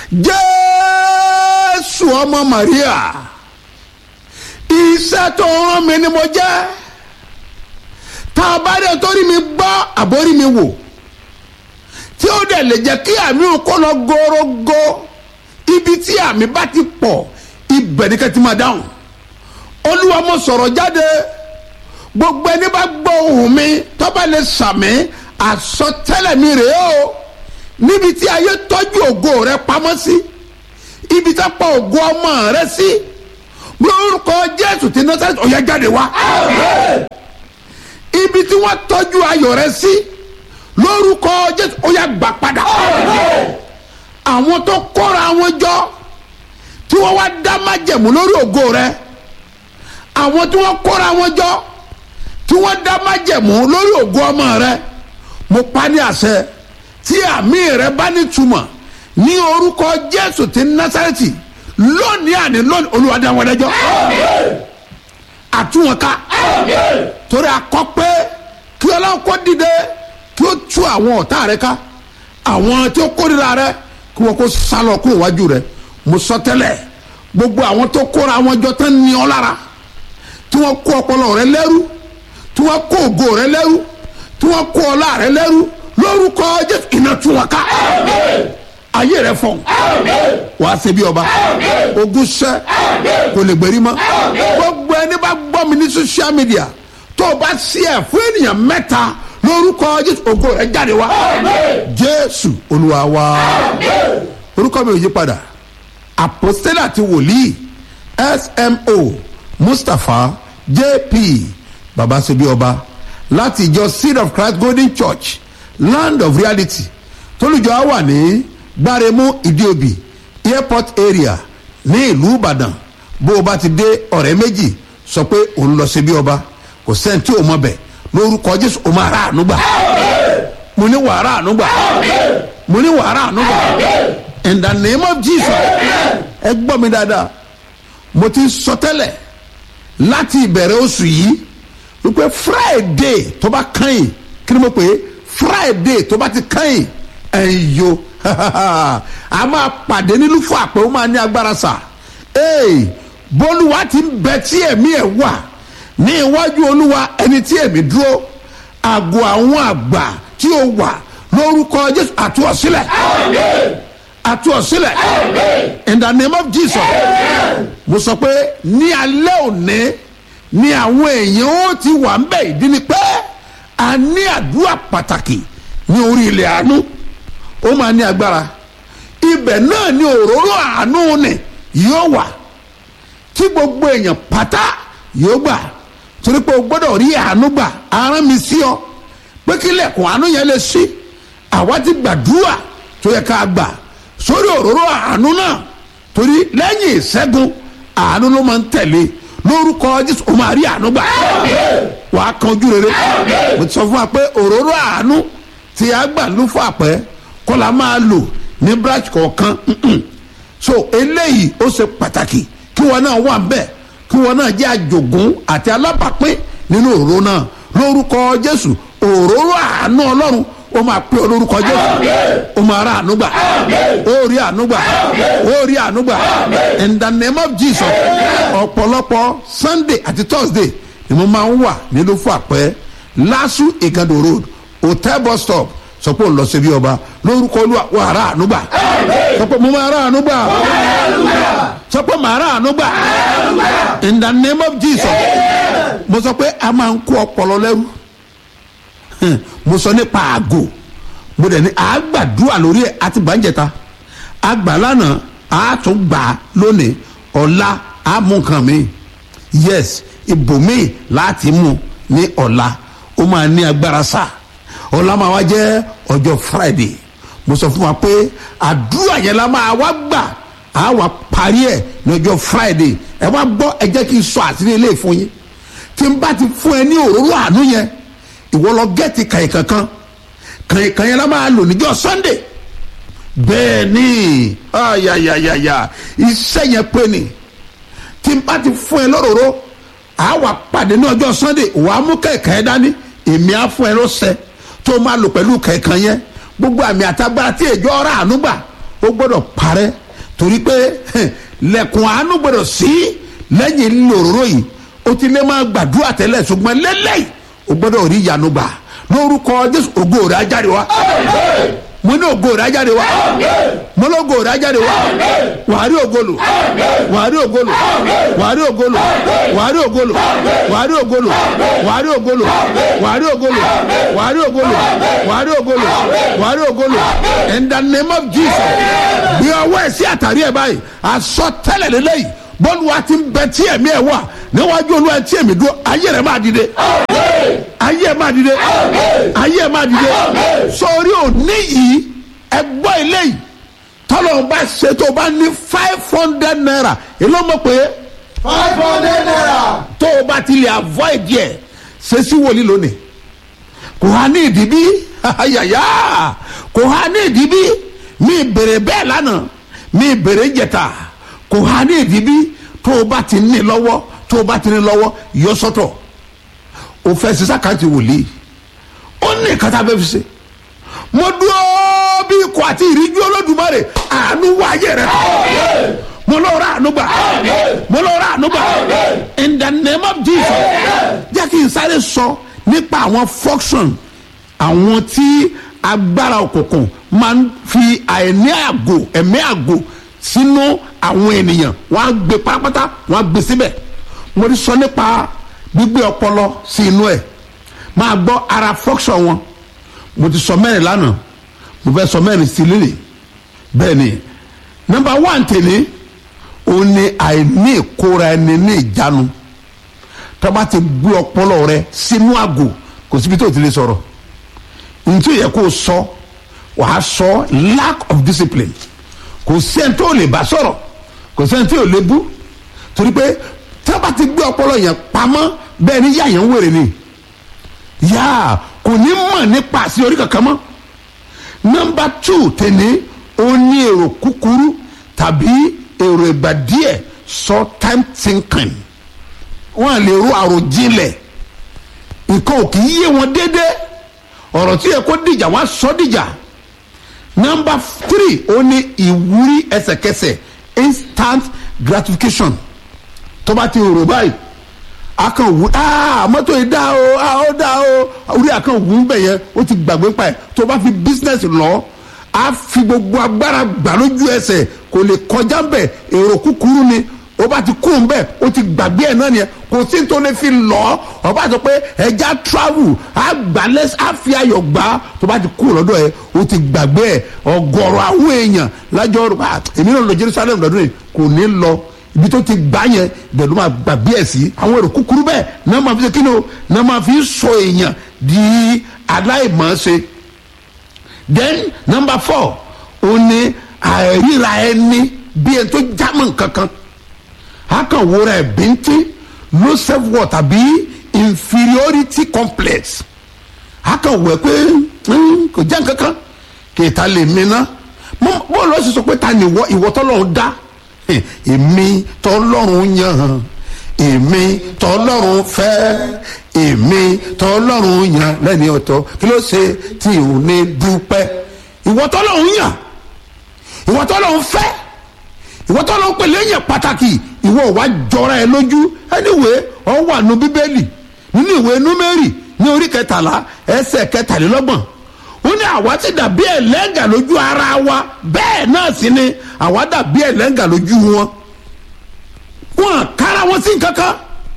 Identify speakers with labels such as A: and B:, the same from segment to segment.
A: jésù ọmọ maria iṣẹ́ tó rán mi ni mo jẹ́ tá a bá dé torí mi gbọ́ àbórí mi wò tí ó dẹ̀ lè jẹ́ kí àmì òkú lọ górógó ibi tí àmì bá ti pọ̀ ibẹ̀ ni kẹ́tì máa dáhùn olúwa mo sọ̀rọ̀ jáde gbogbo ẹni bá gbọ́ ohùn mi tó bá lè sàmì àsọtẹ́lẹ̀ mi rèé o níbi tí ayé tọ́jú ògo rẹ pamọ́ sí ibi tí a pa ògo ọmọ rẹ sí lórúkọ jésù tí nọ́sẹ̀tì ọ̀yá jáde wá ibi tí wọ́n tọ́jú ayọ̀ rẹ sí lórúkọ jésù ọ̀yá gbà padà àwọn tó kóra wọn jọ tí wọ́n wá dá májẹ̀mú lórí ògo rẹ àwọn tí wọ́n kóra wọn jọ tí wọ́n dá májẹ̀mú lórí ògo ọmọ rẹ mo pa ní àṣẹ tí àmì rẹ bá ní túmọ̀ ní orúkọ jésù ti násàrẹ́tì lónìí àní lónìí olúwa dá wọn lẹ́jọ́ àtúwọn ká torí akọ pé kí ọlọ́run kó dìde kí ó tú àwọn ọ̀tá rẹ ká àwọn tí ó kórìíra rẹ kí wọn kó sálọ kúrò wájú rẹ mo sọ tẹ́lẹ̀ gbogbo àwọn tó kóra wọn jọ tán ní ọ lára tí wọ́n kó ọpọlọ rẹ lẹ́rú tí wọ́n kó ògo rẹ lẹ́rú tí wọ́n kó ọlá rẹ lẹ́rú lórúkọ jésù iná tú wọn ká ayé rẹ fọ wàá ṣe bí ọba ogun ṣẹ kò lè gbèrí mọ́ gbogbo ẹni bá gbọ́ mi ní social media tó o bá sí ẹ̀ fún ènìyàn mẹ́ta lórúkọ jésù ògo rẹ jáde wá jésù olúwa wá orúkọ mi ò yí padà àpòstélà àti wòlíì smo mustapha jp baba ṣe bí ọba láti ìjọ seed of christ golden church land of reality tólùjọ á wà ní gbáremú ìdíòbí airport area ní ìlú ìbàdàn bó o bá ti dé ọ̀rẹ́ méjì sọ pé òun lọ sí bí ọba kò sẹ́ni tí o mọ̀ bẹ̀ lórúkọ jésù o máa rà àánú gbà mo ní wàá rà àánú gbà mo ní wàá rà àánú gbà in the name of jesus ẹ gbọ́ mi dáadáa mo ti sọ tẹ́lẹ̀ láti ìbẹ̀rẹ̀ oṣù yìí wípé friday tó bá kàn yìí kí ni mo pè é friday tó bá ti kàn yìí ẹ̀yin yo a máa pàdé nínú fún àpè ó máa ní agbára sà ee bólúwa ti ń bẹ tí ẹ̀mí ẹ̀ wà ní iwájú olúwa ẹni tí ẹ̀mí dúró àgọ́ àwọn àgbà tí ó wà lórúkọ jésù àtúọ̀sílẹ̀ àtúọ̀sílẹ̀ in the name of jesus mo sọ pé ní alẹ́ òní ni àwọn èèyàn ó ti wà ń bẹ̀ ìdí ni pé a ní àdúrà pàtàkì ní orí ilẹ̀ àánú ó máa ní agbára ibẹ̀ náà ni òróró àánú ni yóò wà tí gbogbo èèyàn pátá yóò gbà torí pé o gbọ́dọ̀ rí àánú gbà arán mi sí ọ pé kí lẹ́kùn àánú yẹn lè ṣí àwa ti gbàdúrà tó yẹ ká gbà sórí òróró àánú náà torí lẹ́yìn ìṣẹ́gun àánú ló máa ń tẹ̀lé lórúkọ jésù o máa rí àánú gbà wàá kan ojú rere mo ti sọ fún wa pé òróró àánú tí a gbà ló fún àpẹ kọ́ la máa lò ní branch kọ̀ọ̀kan so eléyìí ó ṣe pàtàkì kí wọn náà wà bẹ́ẹ̀ kí wọn náà jẹ́ àjògún àti alábàápín nínú òróró náà lórúkọ jésù òróró àánú ọlọ́run ó máa pé olórúkọ jésù ó máa ra ànúgbà ó rí ànúgbà ó rí ànúgbà in the name of jesus ọ̀pọ̀lọpọ̀ sunday àti thursday ni mo máa ń wà nílùú fún àpẹ lásù ìgàdò road hotel bus stop sọ pé òun lọ sí bí ọba lórúkọ olúwa wà ra ànúgbà sọ pé mo máa ra ànúgbà sọ pé màá ra ànúgbà in the name of jesus mo sọ pé a máa ń kó ọpọlọ lẹ́rú mo sọ nípa àgò mo dẹ̀ ní àgbàdúrà lórí ẹ̀ àti bàǹjẹ̀ta àgbà lánàá àtúngbà lónìí ọ̀la àmú nǹkan mi yes ibòmíì láti mú ní ọ̀la ó máa ní agbára sá ọ̀la máa wá jẹ́ ọjọ́ friday mo sọ fún wa pé àdúrà yẹn la máa wá gbà á wà parí ẹ̀ ní ọjọ́ friday ẹ wá gbọ́ ẹ jẹ́ kí n sọ àtìlẹ́ ilé ìfún yín tí n bá ti fún ẹ ní òróró àánú yẹn ìwọ lọ gẹ́ẹ̀tì kàyìn kankan kàyìn kàyìn la máa lò níjọ́ sunday bẹ́ẹ̀ ni ayayayaya iṣẹ́ yẹn pé ni tí n bá ti fún ẹ lọ́rọ̀ọ́rọ́ à wà pàdé ní ọjọ́ sunday wà á mú kẹ̀kẹ́ dání èmi á fún ẹ lọ́sẹ̀ tó máa lò pẹ̀lú kẹ̀kẹ́ yẹn gbogbo àmì àtagbára tí èjọ́ ọ̀rá àánú gbà ó ó gbọ́dọ̀ parẹ́ torí pé lẹ́kùn àánú gbọ́dọ̀ sí lẹ́yìn lòróró yìí ó ti lé máa gbàdúrà tẹ́lẹ̀ ṣùgbọ́n lélẹ́yìí ó gbọ́dọ̀ rí ìyanu gbà lórúkọ jésù ògo rẹ̀ á jáde wá mo ní ògo rẹ̀ á jáde wá mo ní ògo rẹ̀ á jáde wá wàá rí ògolo wàá rí ògolo wàá rí ògolo wàá rí ògolo wàá rí ògolo wàá rí ògolo wàá rí ògolo wàá rí ògolo wàá rí ògolo wàá rí ògolo in the name of jesus bí ọwọ́ ẹ̀ sí àtàrí ẹ̀ báyìí àsọtẹ́lẹ̀ lélẹ́yìí bọ́ọ̀lù wa ti ń bẹ tí ẹ̀mí ẹ̀ wà níwájú olúwa tí èmi dúró ayé rẹ̀ máa dìde ayé ẹ̀ máa dìde ayé ẹ̀ máa dìde sórí òní yìí ẹgbọ́ eléyìí tọ́lọ̀ bá ṣe tó bá ní five hundred naira èló mọ̀ pé
B: five hundred naira.
A: tó o bá ti lè avoid yẹ ṣe sí wòlíì lónìí kò há ní ìdíbí ayàyà kò há ní ìdíbí mi bèrè bẹ́ẹ̀ lánàá mi bèrè jẹta kò há ní ìdíbí tó o bá ti ní lọ́wọ́ tó o bá ti ní lọ́wọ́ yọ sọ́tọ̀ o fẹ́ sísá kan ti wòlíì ó ní ìkàtà bẹ́ẹ̀ fi ṣe mo dúró bí ikọ̀ àti ìríjú olódùmarè àánú wáyé rẹ mo lọ ra àánú gbà mo lọ ra àánú gbà in the name of jesus jẹ́ kí n sáré sọ nípa àwọn function àwọn tí agbára òkùnkùn máa ń fi àìní àgò ẹ̀mí àgò sínú àwọn ènìyàn wọ́n á gbé pátápátá wọ́n á gbé síbẹ̀ mo ti sọ nípa gbígbé ọpọlọ sí inú ẹ̀ máa gbọ́ ara function wọn mo ti sọ mẹ́rin lánàá mo fẹ́ sọ mẹ́rin sí lílì bẹ́ẹ̀ ni nọmba one tèmi òun ni àìní ìkóra ẹni ní ìjánu tọ́ba ti gbé ọpọlọ rẹ sínú àgò kò síbi tó ti lè sọ̀rọ̀ ntí yẹ kó sọ wàá sọ lack of discipline kò sí ẹni tó lè bá sọ̀rọ̀ kò sí ẹni tó lè bú torí pé tọ́ba ti gbé ọpọlọ yẹn pamọ́ bẹ́ẹ̀ ni yáyẹn ń wèrè ni yáa kò ní mọ̀ nípa àṣeyọrí kankan mọ́ nọmba two tẹ̀lé ó ní èrò kúkúrú tàbí èrò ìgbà díẹ̀ short time thinking wọ́n lè ro àròjinlẹ̀ nǹkan ò kì í yé wọn déédéé ọ̀rọ̀ tí yẹ kó dìjà wọ́n á sọ dìjà nọmba three ó ní ìwúrí ẹsẹ̀kẹsẹ̀ instant gratification tó bá ti rò báyìí akan wù aa mọ́tò yìí dá o aa ó dá o orí akan wù ú bẹ̀ yẹn ó ti gbàgbé pa ẹ̀ tó bá fi business lọ á fi gbogbo agbára gbà lójú ẹsẹ̀ kò lè kọjá bẹ̀ èrò kúkúrú ni ó bá ti kú bẹ́ẹ̀ ó ti gbàgbé ẹ̀ náà nìyẹn kò sí tó lè fi lọ ọ bá sọ pé ẹja travel á gbà lẹ́s á fi ayọ̀ gbà tó bá ti kú lọ́dọ̀ ẹ̀ ó ti gbàgbé ẹ̀ ọgọ́rọ̀ àwọn èèyàn lájọ́ rẹ̀ èmi náà lọ Jerusalem lọ́dún yìí kò ní lọ ibi tó ti gbà yẹn ibẹ̀ ló máa gbà bí ẹ̀ sí àwọn èrò kúkúrú bẹ́ẹ̀ náà máa fi ṣe kíni o náà máa fi sọ èèyàn di aláìmọ̀ọ́ṣe then number four ó ní àìríra ẹni bí ẹni tó jámọ́ nǹkankan a kàn wúra ẹ̀ bíntín low self worth tàbí inferiority complex a kàn wẹ̀ pé kò já nǹkankan kì í ta lè mi ná bọ́ọ̀lù ọ̀sẹ̀ sọ pé ta ni ìwọ ìwọ tọ́lọ́run dá èmi tọlọ́run yàn èmi tọlọ́run fẹ́ èmi tọlọ́run yàn lẹ́ni ọ̀tọ̀ kí ló ṣe tí ò ní dúpẹ́ ìwọ tọlọ́run yàn ìwọ tọlọ́run fẹ́ ìwọ tọlọ́run pè léyìn pàtàkì ìwọ wà jọra ẹ lójú anyway ọ wà nù bíbélì nínú ìwé númérì ní orí kẹtàlá ẹsẹ̀ kẹtàlélọ́gbọ̀n ó ní àwa ti dàbí ẹlẹ́ngà lójú ara wa bẹ́ẹ̀ náà sì ni àwa dàbí ẹlẹ́ngà lójú wọn wọn kára wọn sí kankan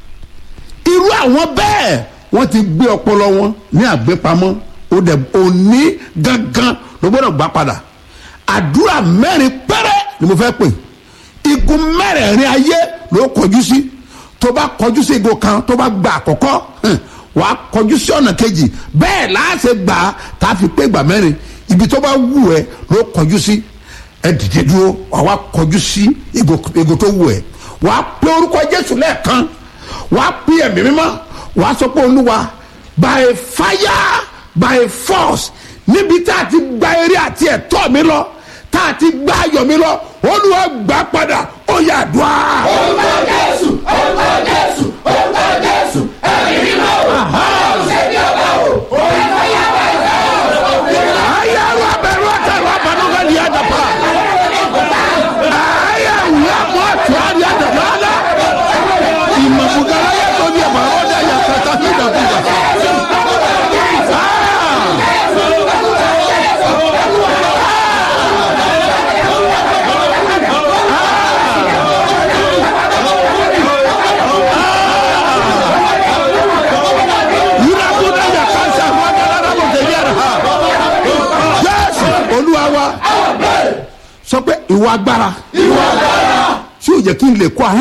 A: irú àwọn bẹ́ẹ̀ wọ́n ti gbé ọpọlọ wọn ní àgbépamọ́ ó dẹ̀ òní gangan ló gbọ́dọ̀ gbà padà àdúrà mẹ́rin péré ni mo fẹ́ pè igun mẹ́rẹ̀ẹ̀rin ayé ló kọjú sí tó bá kọjú sí igun kan tó bá gba àkọ́kọ́ wàá kọjú sí ọ̀nà kejì bẹ́ẹ̀ láàṣẹ gbà á tá a fi pé gbà mẹ́rin ibi tó bá wù ẹ́ ló kọjú sí ẹ dìde dúró wàá kọjú sí ego tó wù ẹ́ wàá pé orúkọ Jésù lẹ́ẹ̀kan wàá pé ẹ̀mí mímọ́ wàá sọ pé Olúwa by fire by force níbi tá a ti gba eré àti ẹ̀tọ́ mi lọ tá a ti gba ayọ̀ mi lọ Olúwa gbà padà ó yá àdúrà.
B: orúkọ Jésù orúkọ Jésù orúkọ Jésù ẹ̀mí mímọ́ o ṣe bí ọba o orúkọ yàrá ìfẹ́ o.
A: ayé àwọn abẹ́rù àtàwọn abanúgbàlì àdàpà ìwà agbára
B: ìwà agbára
A: tí ò jẹ́ kí n lè kó